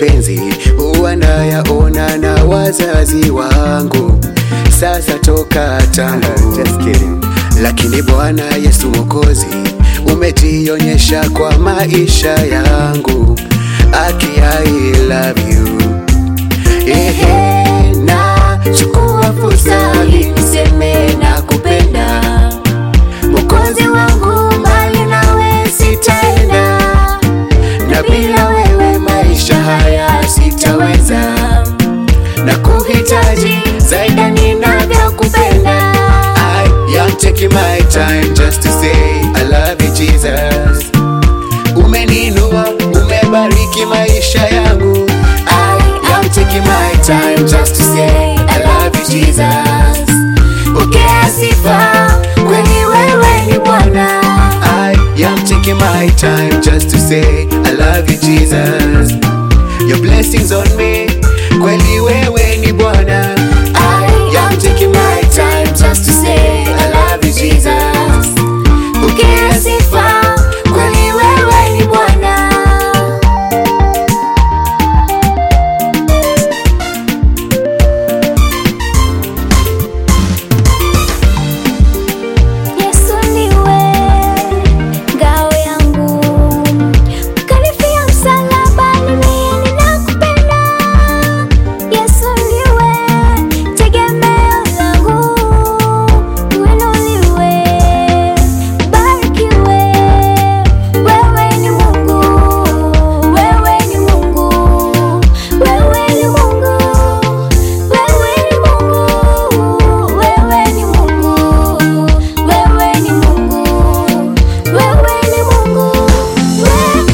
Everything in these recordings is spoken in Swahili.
mapenzi huwa nayaona na wazazi wangu, sasa toka tangu Just kidding. lakini Bwana Yesu Mwokozi umejionyesha kwa maisha yangu, aki I love you. Ehe, na chukua fursa hii niseme na kupenda Mwokozi wangu, mbali nawe sitaenda, na bila wewe maisha haya sitaweza, na kuhitaji zaidi ninavyokupenda. I am taking my time just to say I love you Jesus. Umeninua, umebariki maisha yangu. I am taking my time just to say I love you Jesus. Pokea sifa, kweli wewe ni Bwana. I am taking my time just to say I love you Jesus. Your blessings on me, kweli wewe ni Bwana. I am taking my time just to say I love you Jesus. Pokea sifa, kweli wewe ni Bwana. Yesu ndiwe ngao yangu, ukanifia msalabani, mimi ninakupenda. Yesu ndiwe tegemeo langu, uinuliwe, ubarikiwe. Wewe ni Mungu, wewe ni Mungu, wewe ni Mungu, wewe ni Mungu, wewe ni Mungu, wewe ni Mungu, wewe ni Mungu, wewe.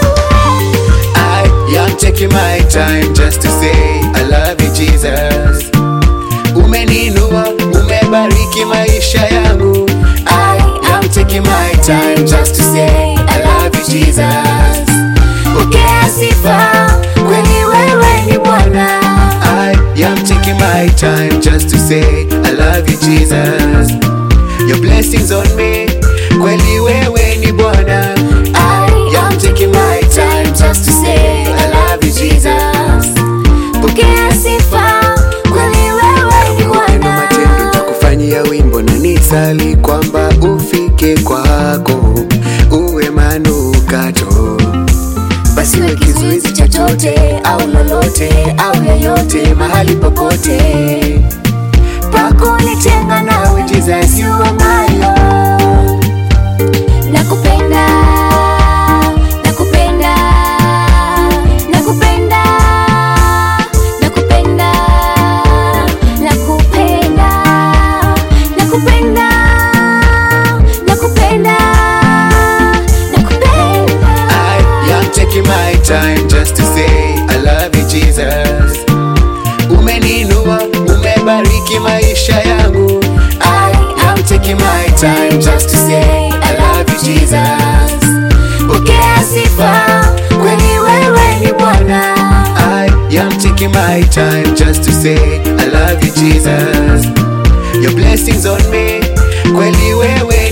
I am taking my time just to say I love you Jesus. Umeninua, umebariki maisha yangu. I am taking my time just to say I love you Jesus. Pokea sifa, kweli wewe ni Bwana. I am taking my time just to say I love you Jesus. Your blessings on me, kweli wewe ni Bwana. I am taking my time just to say I love you Jesus. Pokea sifa, kweli wewe ni Bwana. Matendo takufanyia wimbo na nisali kwamba ufike kwako uwe manukato basi we kizuizi chochote au lolote au yoyote mahali popote pakunitenga nawe Jesus you are my Lord Nakupenda, nakupenda, nakupenda, nakupenda, nakupenda, nakupenda, nakupenda, nakupenda. I am taking my time just to say I love you Jesus. Umeninua, umebariki maisha yangu. I am taking my time just to say I love you Jesus. Pokea sifa, kweli wewe ni Bwana. I am taking my time just to say I love you Jesus. Your blessings on me, kweli wewe